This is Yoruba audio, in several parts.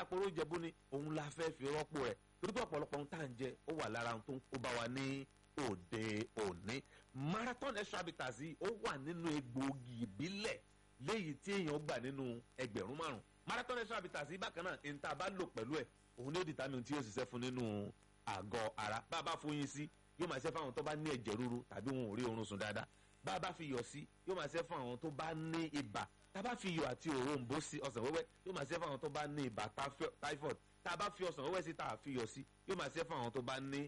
àpòrò ìjẹ̀bú ni òun la fẹ́ fi rọ́pò rẹ̀ torí pé ọ̀pọ̀lọpọ̀ ohun tá à ń jẹ ó wà lára ohun tó ń kó bá wa ní òde òní marathon extra habitats yìí ó wà nínú egbòogi ìbílẹ̀ léyìí tí èèyàn gbà nínú ẹgbẹ̀rún márùn marathon extra habitats yìí bákan náà ní tá a bá lò pẹ̀lú ẹ̀ òun ní ó determine tí yóò ṣiṣẹ́ fún nínú àgọ́ ara bá a bá fóyin sí yóò máa ṣe fún àwọn tó bá ní ẹ̀jẹ̀ ríru tàbí wọn ò rí oorun sùn dáadáa bá a bá fi yọ̀ sí yóò máa ṣe fún àwọn tó bá ní ibà tá a bá fi iyọ̀ àti òrombó sí ọsàn wẹ́wẹ́ yóò máa ṣe fún àwọn tó bá ní ibà typhoid tá a bá fi ọsàn wẹ́wẹ́ sí tá a fi iyọ̀ sí yóò máa ṣe fún àwọn tó bá ní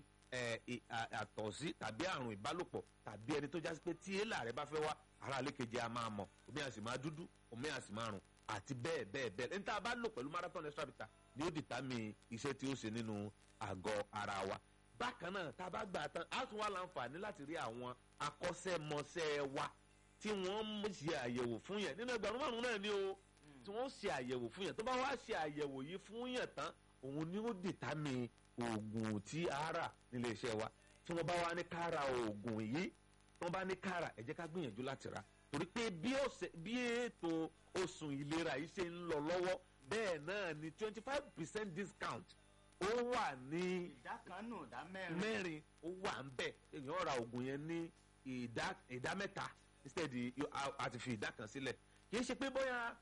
àtọ̀sí tàbí àrùn ìbálòpọ̀ tàbí ẹni tó jásí pé tí èèlà rẹ bá fẹ́ wá ara àlékejì a máa mọ̀ omi àsì máa dúdú omi àsì máa rùn àti bẹ́ẹ̀ bẹ́ẹ̀ bẹ́ẹ̀ ẹni tá a bá lò pẹ̀lú marathon extra bitter ni ó dìtámì iṣẹ́ tí ó ṣe nínú àgọ́ ara wa bákan náà tá a bá gbà tán á tún wá láǹfààní láti rí àwọn akọ́ṣẹ́mọṣẹ́ wa tí wọ́n ń ṣe àyẹ̀wò fún yẹn nínú ẹgbẹ̀rún márùn náà ni o tí wọ́n ṣe àyẹ̀wò fún yẹn tó bá wá ṣe àyẹ̀wò yìí fún yẹn tán òun ni ó dìtámì oògùn tí a rà nílé iṣẹ́ wa tí wọ́n bá wá ní ká ra oògùn yìí tí wọ́n bá ní ká rà ẹ jẹ́ ká gbìyànjú láti rà torí pé bí ètò oṣù ìlera yìí ṣe ń lọ lọ́wọ́ bẹ́ẹ̀ náà ni twenty five percent discount ó wà ní ìdá kan nù ìdá mẹ́rin. mẹ́rin ó wà ń bẹ̀ èèyàn ra oògùn yẹn ní ìdá ìdá mẹ́ta instead àti fi ìdá kan sílẹ̀ kì í ṣe pé bóyá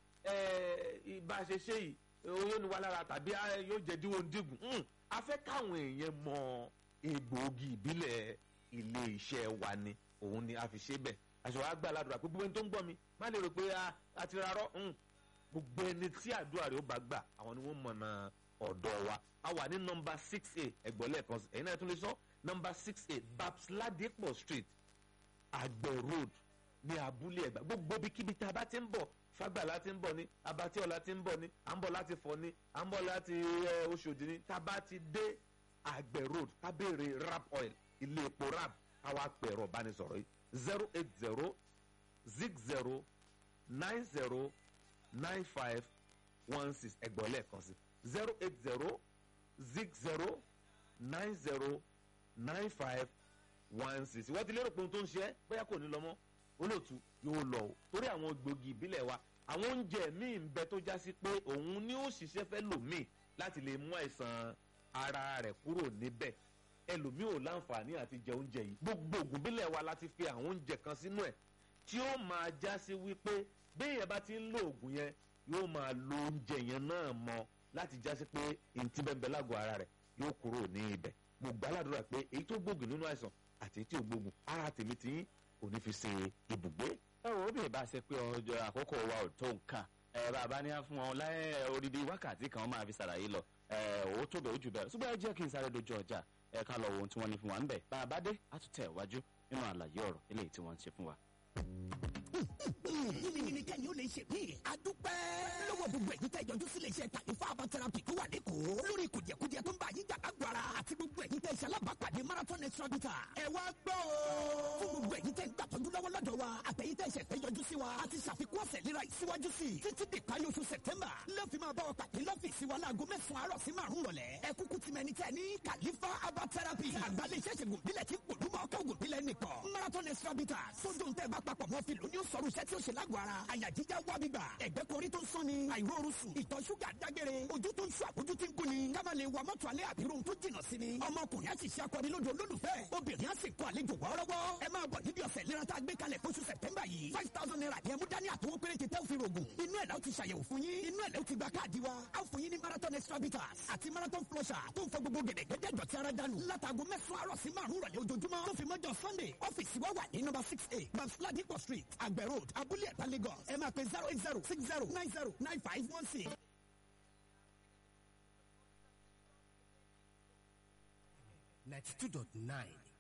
bá a ṣe ṣe yìí yóò ní wa lára tàbí yóò jẹ́ díwọ́ dígùn a fẹ́ káwọn èèyàn mọ egbòogi ìbílẹ̀ ilé iṣẹ́ wa ni òun ni a fi ṣe bẹ́ẹ̀ àṣọ wa gbà ládùúrà pé gbogbo ẹni tó ń gbọ́ mi má lè rò pé a ti rarọ́ gbogbo ẹni tí àdúrà rẹ̀ ó bá gbà àwọn ni wọ́n mọ̀nà ọ̀dọ̀ wa a wà ní nọmba six a ẹ̀gbọ́n lẹ́ẹ̀kan sí ẹ̀yin náà tún lè sọ nọmba six a babs ladipo street àgbẹ̀ road ní abúlé ẹ̀gbá gbogbo ibikíbi tí a bá ti ń bọ̀ fagbala ti ń bọ̀ ní abatíọ̀la ti ń bọ̀ ní à ń bọ̀ láti fọ̀ ní à ń bọ̀ láti oṣòdì ní tá a bá ti dé àgbẹ̀ road ká béèrè rap oil ilé epo rap káwá pẹ̀rọ bánisọ̀rọ̀ yìí zero eight zero zig zero nine zero nine five one six ẹgbọ́n lẹ́ẹ̀kan sí zero eight zero zig zero nine zero nine five one six wọ́n ti lérò pé ohun tó ń ṣe é bóyá kò ní lọ mọ́ olóòtú yóò lọ o torí àwọn gbòógì ìbílẹ̀ wa àwọn oúnjẹ míì ń bẹ tó já sí pé òun ni ó ṣiṣẹ́ fẹ́ lòmíì láti lè mú àìsàn ara rẹ̀ kúrò níbẹ̀ ẹlòmíì ò láǹfààní àti jẹ oúnjẹ yìí gbogbo ògùn ìbílẹ̀ wa láti fi àwọn oúnjẹ kan sínú ẹ̀ tí ó máa já sí wípé béèyàn bá ti ń lo ògùn yẹn yóò máa lo oúnjẹ yẹn náà mọ láti já sí pé ntí bẹ́ẹ̀ bẹ́ẹ̀ lágọ̀ọ́ ara rẹ̀ yóò kúrò ní ibẹ̀ mo gbàládùra pé èyí tó gbógun nínú àìsàn àti èyí tí ò gbógun ara tèmi ti yín kò ní fi ṣe ibùgbé. ẹ wo bí ìbá ṣe pé ọjọ́ àkókò wa ò tó nǹkan ẹ bàbá ní fún wọn láyé odidi wákàtí kan máa fi ṣàlàyé lọ ẹ owó tó bẹ̀ ó jù bẹ́ẹ̀ ṣùgbọ́n ẹ jẹ́ kí n sáré dojú ọjà ẹ ká lọ wo ohun tí wọ́n ní fún wa ń bẹ̀ bàbá dé á tún tẹ̀ wájú nínú àlàyé ọ̀rọ̀ eléyìí tí wọ́n ń ṣe fún wa. yìnyín kẹ́ni ó lè ṣe mí. a dúpẹ́. lọ́wọ́ gbogbo ẹ̀yin tẹ́ ìjọjú sílé iṣẹ́ kàlífà herbal therapy tó wà lẹ́kọ̀ọ́. lórí kùdìẹ̀kudiẹ tó ń bá yín jà lágbára. àti gbogbo ẹ̀yin tẹ́ ìṣẹ́ alábàápàdé marathon extra bitter. ẹ wá gbọ́ o. fún gbogbo ẹ̀yin tẹ́ ń gbàtọ́jú lọ́wọ́ lọ́dọ̀ wa. àtẹ̀yin tẹ́ ìṣẹ̀ péjọjú sí wa. a ti ṣàfikún ọ̀sẹ̀ léra ìsíwájú sí i. títí di parí oṣù september. lọ́ọ̀fì máa bá wa pàdé lọ́fíìsì wa láago mẹ́sàn-án àárọ̀ sí márùn-ún rọ̀lẹ́. ẹ kúkú ti mẹni tẹ́ ní kàlífà herbal therapy. àgbálẹ̀ iṣẹ́ ṣègùn bílẹ̀ tí gbòdúmọ̀ ọkọ̀ ògùn bílẹ̀ nìkan. marathon extra bitter. sódò ń tẹ́ bá papọ̀ mọ́ fi lóní ó sọ̀rọ̀ iṣẹ́ tí ó ṣe lágọ̀ọ́ ara. àyà jíjá wá gbígbà. ẹ̀gbẹ́ korí tó ń sán ni. àìróorun sùn. ìtọ̀ ṣúgà dágbére. ojú tó ń ṣú àbójú tí ń gún ni. ká má lè wa mọ́tò alẹ́ àbí rohun tó jìnnà sí ni. ọmọkùnrin á sì ṣe akọni lójú olólùfẹ́. obìnrin á sì kọ àlejò wọ́ọ́rọ́wọ́. ẹ máa bọ̀ níbi ọ̀sẹ̀ ìlera tá a gbé kalẹ̀ fóṣù sẹ̀tẹ́mbà yìí. five thousand naira ni ẹ mú dání àtọwọ́ péréte tẹ́ ò fi rògùn. inú ẹ̀ la ó ti ṣàyẹ̀wò fún yín. inú ẹ̀ la ó ti gba káàdì wa. a ó fún yín ní marathon extra bitters àti marathon flusher tó ń fọ gbogbo gẹ̀dẹ̀gẹ̀dẹ̀ dọ̀tí ara dànù. látago mẹ́sàn-án àárọ̀ sí márùn-ún rọ̀lẹ́ ojoojúmọ́. tó fi mọ́jọ sunday ọ́fíìsì wa wà ní number six eight babs ladipo street àgbẹ̀ road abúlé ẹ̀ta lagos. ẹ máa pe zero eight zero six zero nine zero nine five one six. ninety two dot nine